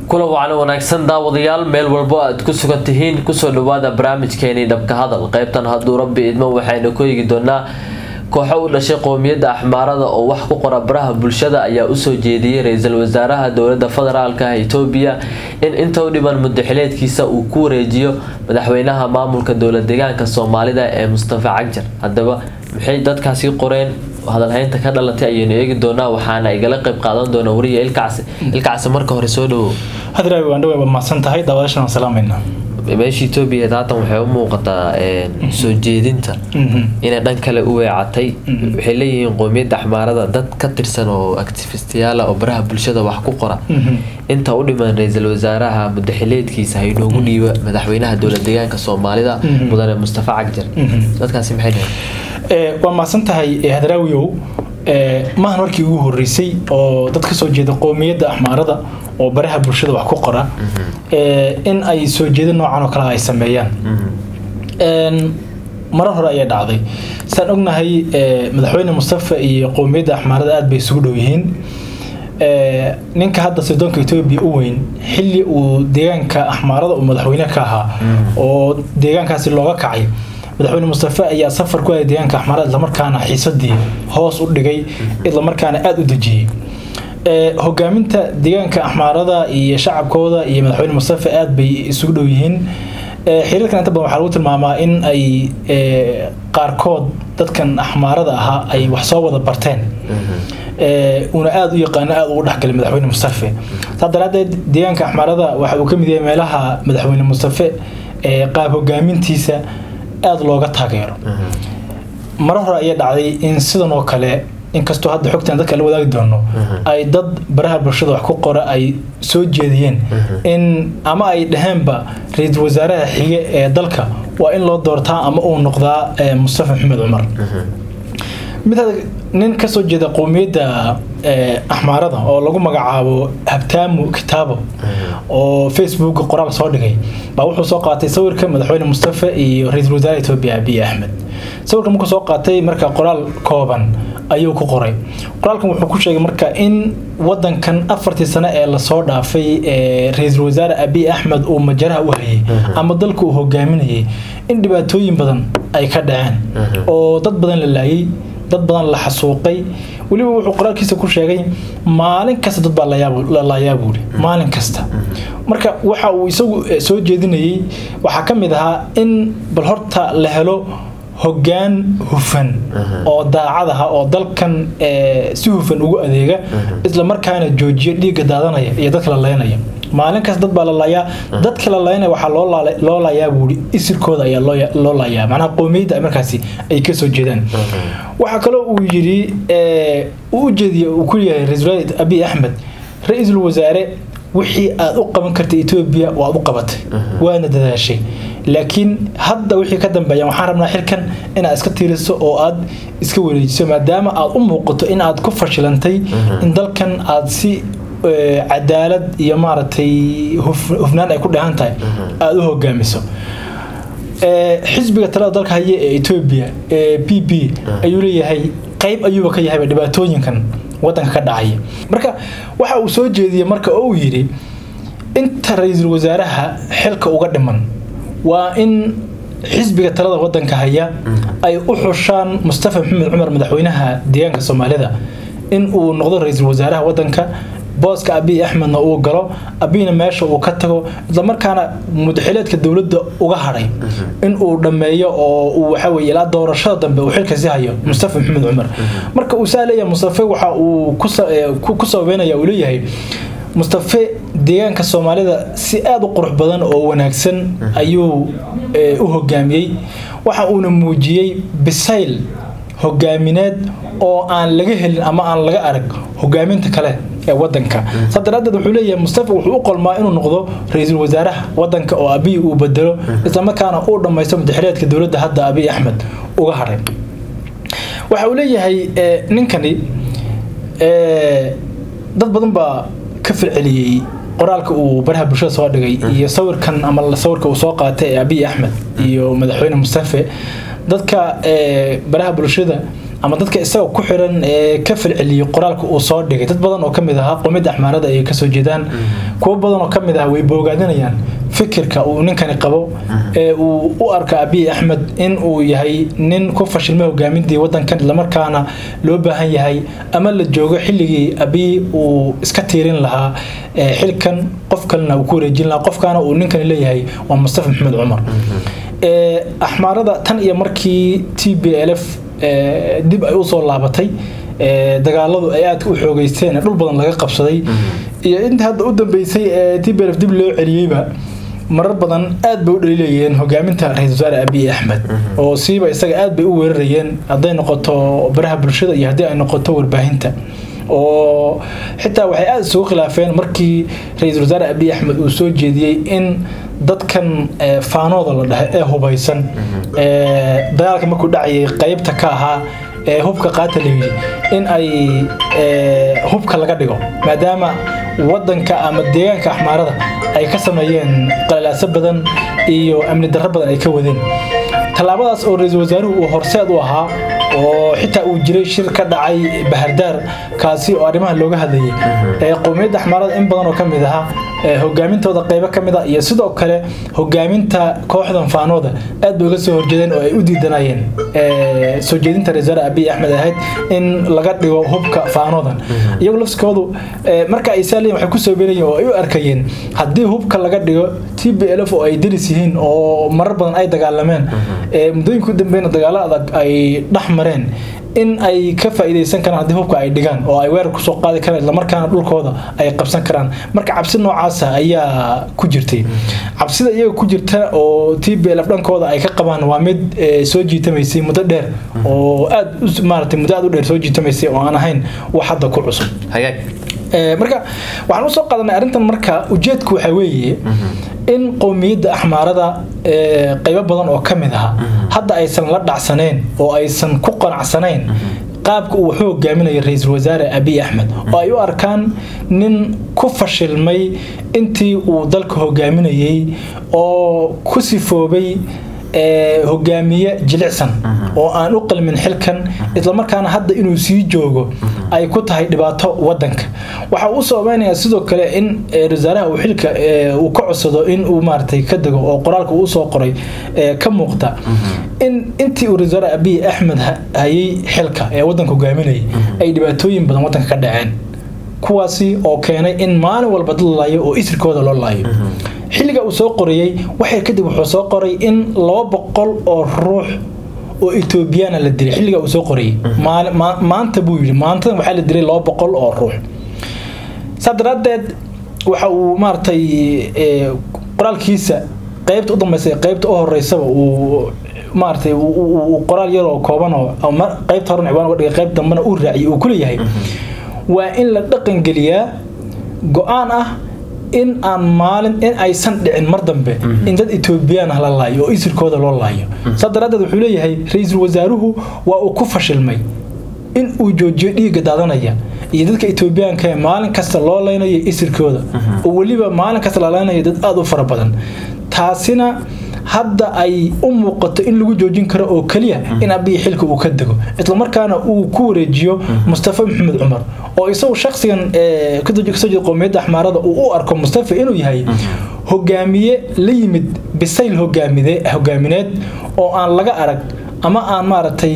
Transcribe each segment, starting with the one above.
kulan wacan wanaagsan daawadayaal meel walbo aad ku sugan tihiin kusoo dhawaada barnaamijkeenii dhabka hadal qeybtan hadduu rabbi idmo waxaynu ku eegi doonaa kooxo u dhashay qowmiyadda axmaarada oo wax ku qora baraha bulshada ayaa usoo jeediyey ra-iisul wasaaraha dowlada federaalk ah etoobiya in inta u dhiban mudaxileedkiisa uu ku wareejiyo madaxweynaha maamulka dowlad deegaanka soomaalida ee mustafa cagjar haddaba maxay dadkaasi qoreen hadalhaynta ka dhalatay ayaynu eegi doonaa waxaana igala qeyb qaadan doona wariya ilkacsi ilkacsi marka hore soo dhawow hadraawi waan dhawaay mahadsan tahay daawadaashan waan salaamayna meesha etoobiya haatan waxay u muuqataa soo jeedinta inay dhan kale u weecatay waxay leeyihiin qowmiyadda axmaarada dad ka tirsan oo actifistiyaala oo baraha bulshada wax ku qora inta u dhiman ra-iisul wasaaraha mudaxileedkiisa haynoogu dhiiba madaxweynaha dowlad deegaanka soomaalida mudane mustafa cagjar dadkaasi maxay dhaheen waa mahadsan tahay hadraawiyow maahan markii ugu horeysay oo dad kasoo jeeda qowmiyadda axmaarada oo baraha bulshada wax ku qora in ay soo jeeda noocan oo kale ay sameeyaan marar hore ayay dhacday saan ognahay madaxweyne mustafa iyo qowmiyadda axmaarada aada bay isugu dhow yihiin ninka hadda sirdoonka etoobiya u weyn xilli uu deegaanka axmaarada uu madaxweyne ka ahaa oo deegaankaasi looga kacay madaxweyne mustafe ayaa safar ku aaday deegaanka axmaarada islamarkaana xiisadii hoos u dhigay islamarkaana aada u dejiyey hogaaminta deegaanka axmaarada iyo shacabkooda iyo madaxweyne mustafe aada bay isugu dhow yihiin xiriirkan inta badan waxaa lagu tilmaamaa in ay qaarkood dadkan axmaarada ahaa ay wax soo wada barteen una aada u yaqaano aada ugu dhexgalay madaxweyne mustafe saa daraadeed deegaanka axmaarada waxa uu ka mid yahay meelaha madaxweyne mustafe qaab hogaamintiisa aada looga taageero marar hore ayaa dhacday in sidan oo kale inkastoo hadda xogtan dadka la wadaagi doono ay dad baraha bulshada wax ku qora ay soo jeediyeen in ama ay dhaheenba ra-iisul wasaaraha xige ee dalka waa in loo doortaa ama uu noqdaa mustafa maxamed cumar mid nin kasoo jeeda qowmiyadda axmaarada oo lagu magacaabo habtaamu kitaabo oo facebook qoraal soo dhigay baa wuxuu soo qaatay sawirka madaxweyne mustafa iyo ra-iisul wasaare etoobiya abiy axmed sawirka markuu soo qaatay marka qoraal kooban ayuu ku qoray qoraalkan wuxuu ku sheegay marka in wadankan afartii sano ee lasoo dhaafay ra-iisul wasaare abiy axmed uu majaraha u hayay ama dalka uu hogaaminayay in dhibaatooyin badan ay ka dhaceen oo dad badan la laayay dad badan la xasuuqay weliba wuxuu qoraalkiisa ku sheegay maalin kasta dad baa la laayaa buuri maalin kasta marka waxa uu isagu soo jeedinayay waxaa ka mid ahaa in bal horta la helo hoggaan hufan oo daacad aha oo dalkan si hufan ugu adeega islamarkaana joojiya dhiigga daadanaya iyo dadka la leynaya maalin kasta dad baa la laayaa dadka la leynaya waxaa loo laayaa buuri isirkooda ayaa loo laayaa macnaha qowmiyadda markaasi ay kasoo jeedaan waxaa kaloo uu yidhi uu ujeediya uu ku yahay ra-iisul abiy axmed ra-iisul wasaare wixii aada u qaban kartay etoobiya waad u qabatay waana dadaashay laakiin hadda wixii ka dambeeya waxaan rabnaa xilkan inaad iska tiiriso oo aad iska wareejiso maadaama aad u muuqato in aad ku fashilantay in dalkan aad si cadaalad iyo maaragtay hufnaan ay ku dheehan tahay aada u hogaamiso xisbiga talada dalka haya ee etoobiya ee b b ayuu leeyahay qeyb ayuuba ka yahayba dhibaatooyinkan wadanka ka dhacaya marka waxa uu soo jeediyey marka oo uu yidhi inta ra-iisul wasaaraha xilka uga dhiman waa in xisbiga talada wadanka haya ay u xushaan mustafa maxamed cumar madaxweynaha deegaanka soomaalida in uu noqdo ra-iisul wasaaraha wadanka booska abiy axmedna uu galo abiyna meesha uu ka tago islamarkaana mudaxileedka dowladda uga hadhay in uu dhammeeyo oo uu waxaweye ilaa doorashada dambe uu xilka si hayo mustafa maxamed cumar marka uu saa leeyahay mustafe waxa uu ku sababeynaya uu leeyahay mustafe deegaanka soomaalida si aada u qurux badan oo wanaagsan ayuu u hogaamiyey waxa uuna muujiyey bisayl hogaamineed oo aan laga helin ama aan laga arag hogaaminta kale ee wadanka saa daraadeed wuxuu leeyahay mustafa wuxuu u qolmaa inuu noqdo ra-iisul wasaaraha wadanka oo abiy uu bedelo islamarkaana uu dhammaysto mudaxileedka dowladda hadda abiy axmed uga hadhay waxa uu leeyahay ninkani dad badan baa ka firceliyey qoraalka uu baraha bulshada soo dhigay iyo sawirkan ama sawirka uu soo qaatay ee abiy axmed iyo madaxweyne mustafe dadka baraha bulshada ama dadka isaga ku xiran ee ka falceliyey qoraalka uu soo dhigay dad badan oo kamid ahaa qowmiyadda axmaarada ay kasoo jeedaan kuwo badan oo kamid ah way boogaadinayaan fikirka uu ninkani qabo ee uu u arka abiy axmed in uu yahay nin ku fashilmay hogaamintii wadankan islamarkaana loo baahan yahay ama la joogo xilligii abiy uu iska tiirin lahaa ee xilkan qof kalena uu ku wareejin lahaa qofkaana uu ninkani leeyahay waa mustafa maxamed cumar ee axmaarada tan iyo markii t b l f ee, dib ay usoo laabatay ee, dagaaladu ay aadka u xoogeysteen ee dhul badan laga qabsaday iyo inta hadda u dambeysay ee t b l f dib loo celiyeyba marar badan aad bay u dhaliilayeen hogaaminta ra-iisul wasaare abiy axmed oo siiba isaga aad bay u weerarayeen hadday noqoto baraha bulshada iyo haddii ay noqoto warbaahinta oo xitaa waxay aada isugu khilaafeen markii ra-iisul wasaare abiy axmed uu soo jeediyey in dadkan ee, faanooda la dhahay ee hubaysan ee, dagaalka markuu dhacayay qeybta ka ahaa ee hubka qaata la yidhi in ay ee, hubka laga dhigo maadaama wadanka ama deegaanka axmaarada ay ka sameeyeen qalalaaso badan iyo amni darro badan ay ka wadeen tallaabadaas oo ra-iisul wasaaruhu uu horseed u ahaa oo xitaa uu jiray shir ka dhacay bahardaar kaasi oo arrimaha looga hadlayay ee qowmiyadda axmaarada in badan oo ka mid ahaa ee hogaamintooda qeybo ka mid ah iyo sidoo kale hogaaminta kooxdan faanooda aad bay uga soo horjeedeen oo ay u diidanayeen ee, soo jeedinta ra-isul wasaare abiy axmed ahayd in laga dhigo hubka faanoodan iyagu lafsikoodu ee, marka ay saaliyin waxay kusoo beenayeen oo ay u arkayeen haddii hubka laga dhigo t b l f oo ay deris yihiin oo marar badan ay dagaalameen ee, muddooyinka u dambeyna dagaalo adag ay dhex mareen in ay ka faa'iidaysan karaan haddii hubka ay dhigaan oo ay weerar kusoo qaadi karaan islamarkaana dhulkooda ay qabsan karaan marka cabsi noocaasa ayaa ku jirtay cabsida iyaga ku jirta oo t b l f dhankooda ay ka qabaan waa mid ee, soo jiitamaysay muddo dheer oo aad u- maaragtay muddo aad u dheer soo jiitamaysay oo aan ahayn wax hadda ku cusub hagaag Ee, marka waxaan usoo qaadanay arrintan marka ujeedku waxaa weeye in qowmiyadda axmaarada ee, qaybo badan oo ka mid aha hadda aysan la dhacsaneen oo aysan ku qanacsanayn qaabka uu wuxuu hogaaminaya ra-iisul wasaare abiy axmed oo ay u arkaan nin ku fashilmay intii uu dalka hogaaminayay oo ku sifoobay ee, hogaamiye jilicsan oo aan u qalmin xilkan islamarkaana hadda inuu sii joogo ay ku tahay dhibaato wadanka waxa uu sababeynaya sidoo kale in ee, wasaaraha uu xilka ee, uu ka codsado in uu maaragtay ka dego oo qoraalka uu soo qoray ee, ka muuqda in intii uu wasaare abiy axmed ha- hayay xilka ee wadanka hogaaminayay ay dhibaatooyin badan wadanka ka dhaceen kuwaasi oo keenay in maalin walba dad la laayo oo isirkooda loo laayo xilliga uu soo qorayey waxay kadib wuxuu soo qoray in laba boqol oo ruux oo etoobiyana la dilay xilliga uu soo qorayey Maali- ma- maanta buu yidhi maantadan waxaa la dilay laba boqol oo ruux saa daraaddeed waxa uu maaragtay ee, qoraalkiisa qeybta u dambeysay qeybta u horeysaba uu maaragtay uu- uu uu qoraal yar oo kooban oo ama qeybta horena ciwaan uga dhigay qeyb dambena uu raaciyay uu kuleeyahay waa in la dhaqangeliyaa go-aan ah in aan maalin in aysan dhicin mar dambe in dad etoobiyaan ah la laayo oo isirkooda loo laayo saa daraaddeed wuxuu leeyahay ra-iisul wasaaruhu waa uu ku fashilmay in uu joojiyo dhiigga daadanaya iyo dadka etoobiyaanka ee maalin kasta loo leynayo isirkooda oo weliba maalin kasta la leynayo dad aada u fara badan taasina hadda ay u muuqato in lagu joojin karo oo keliya in abiy xilka uu ka dego islamarkaana uu ku wareejiyo mustafa maxamed cumar oo isagu shakhsigan ee kasoo jeeda qowmiyadda axmaarada uu u arko mustafa inuu yahay hogaamiye la yimid bisayl hogaamide hogaamineed oo aan laga arag ama aan maaragtay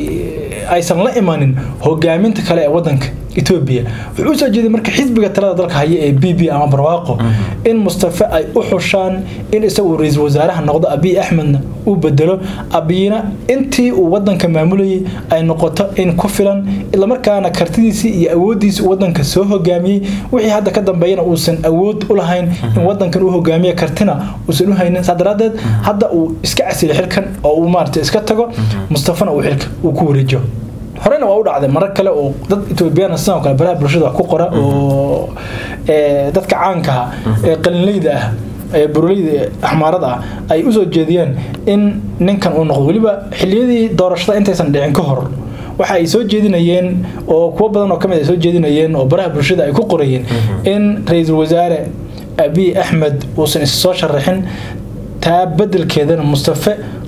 aysan la imanin hogaaminta kale ee wadanka etoobiya wuxuu usoo jeeday marka xisbiga talada dalka haya ee b b ama barwaaqo in mustafa ay u xushaan in isagu ra-iisul wasaaraha noqdo abiy axmedna uu bedelo abiyina intii uu wadanka maamulayay ay noqoto in ku filan islamarkaana kartidiisii iyo awoodiisii uu wadanka soo hogaamiyey wixii hadda ka dambeeyana uusan awood u lahayn in wadankan uu hogaamiye kartina uusan u haynin saa daraadeed hadda uu iska casilo xilkan oo uu maarata iska tago mustafana uu xilka uu ku wareejiyo horena waa u dhacday marar kale oo dad etoobiyaan sidoo kale baraha bulshada wax ku qora oo ee, dadka caankaha ee qalinleyda ah ee buroleyda axmaarada ah ay usoo jeediyeen in ninkan uu noqdo weliba xiliyadii doorashada intaysan dhicin ka hor waxa ay soo jeedinayeen oo kuwo badan oo kamid ay soo jeedinayeen oo baraha bulshada ay ku qorayeen in ra-iisul wasaare abiy axmed uusan is soo sharaxin taa bedelkeedana mustafe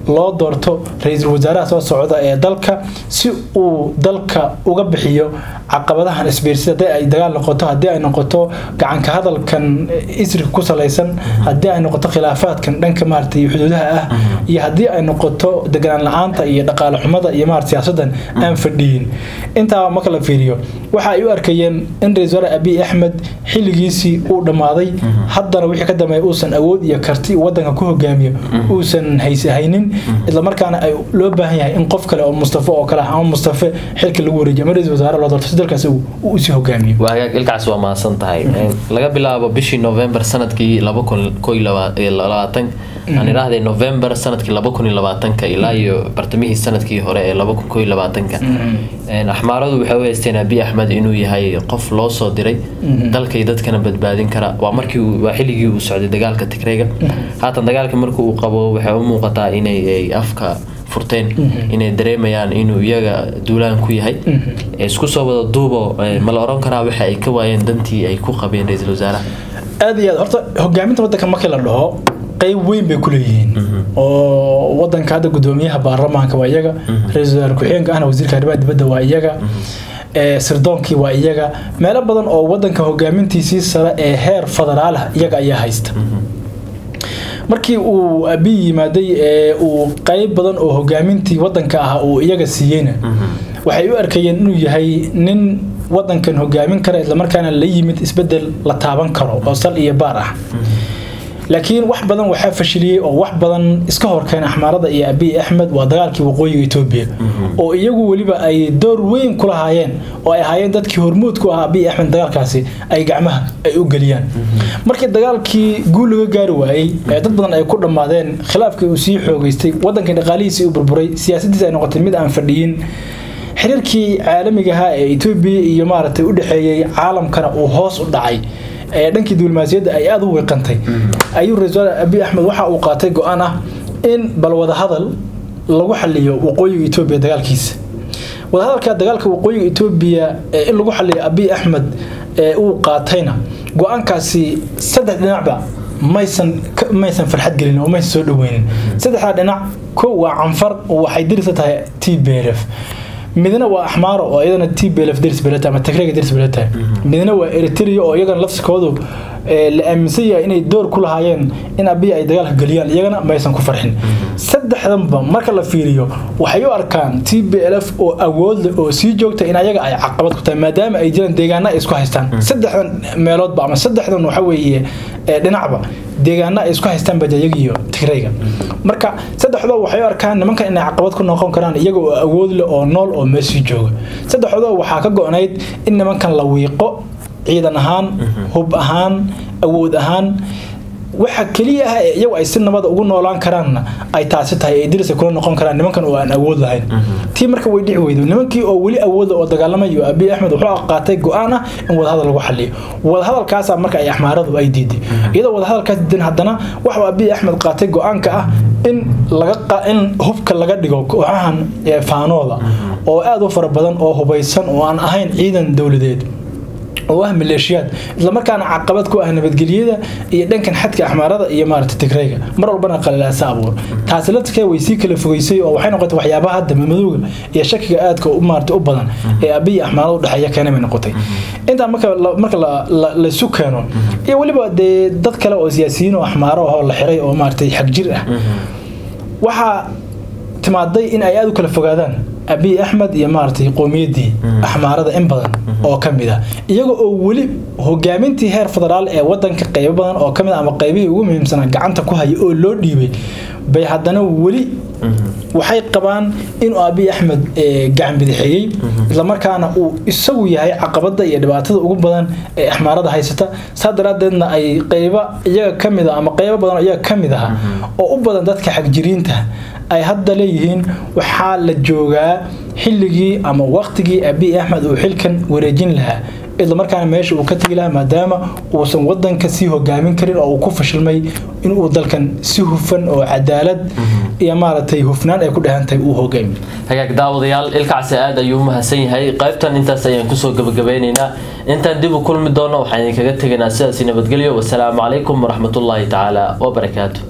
loo doorto ra-iisul wasaaraha soo socda ee dalka si uu dalka uga bixiyo caqabadahan isbiirsida haddii ay dagaal noqoto haddii ay noqoto gacanka hadalkan isrika ku salaysan haddii ay noqoto khilaafaadkan dhanka maaragtay xuduudaha ah iyo haddii ay noqoto deganaan la-aanta iyo dhaqaale xumada iyo maarata siyaasadan aan fadhiyin intaa marka la fiiriyo waxa ay u arkayeen in ra-isul wasaare abiy axmed xilligiisii uu dhammaaday haddana wixii ka dambeeya uusan awood iyo karti wadanka ku hogaamiyo uusan haynin islamarkaana ay loo baahan yahay in qof kale oo mustafa oo kale ah ama mustafe xilka lagu wareejiyo ama ra-isul wasaare loo doorto si dalkaasi uu usii hogaamiyo waa hagaag ilkaas waa mahadsan tahay laga bilaabo bishii november sanadkii laba kun ko iyo labaatan aan idhaahday november sanadkii laba kun iyo labaatanka ilaa iyo bartamihii sanadkii hore ee laba kun ko iyo labaatanka axmaaradu waxay u haysteen abiy axmed inuu yahay qof loo soo diray dalkay dadkana badbaadin kara waa markii waa xilligii uu socday dagaalka tigreyga haatan dagaalka markii uu qabo waxay u muuqataa inay afka furteen inay dareemayaan inuu iyaga duulaan ku yahay isku soo wada duubo ma la oran karaa waxa ay ka waayeen dantii ay ku qabeen ra-iisul wasaaraha aada iyo aad horta hogaaminta wadanka markii la dhaho qeyb weyn bay ku leeyihiin oo wadanka hadda gudoomiyaha baarlamaanka waa iyaga ra-iisul wasaare ku-xigeenka ahna wasiirka arrimaha dibadda waa iyaga sirdoonkii waa iyaga meelo badan oo wadanka hogaamintiisii sare ee heer federaalah iyaga ayaa haysta markii uu abiy yimaaday ee uu qeyb badan oo hogaamintii wadanka ah uu iyaga siiyeyna waxay u arkayeen inuu yahay nin wadankan hogaamin kara islamarkaana la yimid isbedel la taaban karo oo sal iyo baar ah laakiin wax badan waxaa fashiliyey oo wax badan iska horkeen axmaarada iyo abiy axmed waa dagaalkii waqooyiga etoobiya oo iyagu weliba ay door weyn ku lahaayeen oo ay ahaayeen dadkii hormuud ku ah abiy axmed dagaalkaasi ay gacmaha ay u geliyaan markii dagaalkii guul laga gaari waayey ee dad badan ay ku dhammaadeen khilaafkii uu sii xoogeystay wadankii dhaqaalihiisii u burburay siyaasadiisa ay noqotay mid aan fadhiyin xiriirkii caalamiga ahaa ee etoobiya iyo maaragtay u dhexeeyey caalamkana uu hoos u dhacay ee dhankii diblomaasiyadda ay aada u wiiqantay ayuu ra-isul wasaare abiy axmed waxa uu qaatay go-aan ah in bal wadahadal lagu xaliyo waqooyiga etoobiya dagaalkiisa wadahadalka dagaalka waqooyiga etoobiya in lagu xaliyo abiy axmed ee uu qaatayna go-aankaasi saddex dhinacba maysan maysan farxad gelin oo maysan soo dhaweynin saddexdaa dhinac ko waa canfar oo waxay dirisa tahay t b l f midna waa axmaaro oo iyadana t b l f dirs beleta ama tagrega dirs beleta midna waa eritrea oo iyagana lafsikoodu la aaminsan yahay inay door ku lahaayeen in abiy ay dagaalka geliyaan iyagana maysan ku farxin saddexdanba marka la fiiriyo waxay u arkaan t b l f oo awood leh oo sii joogta in ayaga ay caqabad ku tahay maadaama ay jiraan deegaana ay isku haystaan saddexdan meeloodba ama saddexdan waxa weeye dhinacba deegaana ay isku haystaan bajayaga iyo tigrayga marka saddexdoo waxay u arkaan nimankan inay caqabad ku noqon karaan iyaga oo awood leh oo nool oo meeshii jooga saddexdoo waxaa ka go-nayd in nimankan la wiiqo ciidan ahaan hub ahaan awood ahaan waxa keliya ah ee iyagu ay si nabada ugu noolaan karaanna ay taasi tahay ee dirisa kula noqon karaan nimankan oo aan awood lahayn tii marka way dhici weydo nimankii oo weli awooda oo dagaalamayo abiy axmed wuxuu qaatay go-aan ah in wadahadal lagu xaliyo wadahadalkaasa marka ay axmaaradu ay diiday iyadoo wadahadalkaas diidan haddana waxuu abiy axmed qaatay go-aanka ah in laga in hubka laga dhigo kooxahan faanooda oo aada u fara badan oo hubaysan oo aan ahayn ciidan dowladeed oo ah maleeshiyaad islamarkaana caqabad ku ah nabadgelyada iyo dhankan xadka axmaarada iyo maarata tigrayga mar walbana qalalaasa abuur taasi laftirkee way sii kala fogeysay oo waxay noqotay waxyaabaha hadda madowga iyo shakiga aadka u maarata u badan ee abiy axmaarada u dhexeeya keena bay noqotay intaa marka marka laysu keeno iyo weliba dee dad kale oo siyaasiyiin oo axmaaro ahoo la xiray oo maaratay xag jir ah waxaa timaaday in ay aada u kala fogaadaan abiy axmed iyo maaragtay qowmiyaddii axmaarada in badan oo ka mid ah iyaga oo weli hogaamintii heer federaal ee wadanka qeybo badan oo kamid ama qeybihii ugu muhiimsanaa gacanta ku haya oo loo dhiibay bay haddana weli waxay qabaan inuu abiy axmed gacan bidixeeyey islamarkaana uu isagu yahay caqabada iyo dhibaatada ugu badan ee axmaarada haysata saa daraadeedna ay qeyba iyaga kamid a ama qeybo badan oo iyaga kamid aha oo u badan dadka xagjiriinta ay hadda leeyihiin waxaa la joogaa xilligii ama waqtigii abiy axmed uu xilkan wareejin lahaa islamarkaana meesha uu ka tegi lahaa maadaama uusan wadanka sii hogaamin karin oo uu ku fashilmay inuu dalkan si hufan oo cadaalad iyo maaragtay hufnaan ay ku dhehantahay uu hogaamiyo hagaag daawadayaal ilkacsi aad ayuu u mahadsan yahay qaybtan intaas ayaan kusoo gabagabeyneynaa intaan dib u kulmi doono waxaan idinkaga tegaynaa sidaasi nabadgelyo wasalaamu calaykum waraxmatullaahi tacaala wabarakaatu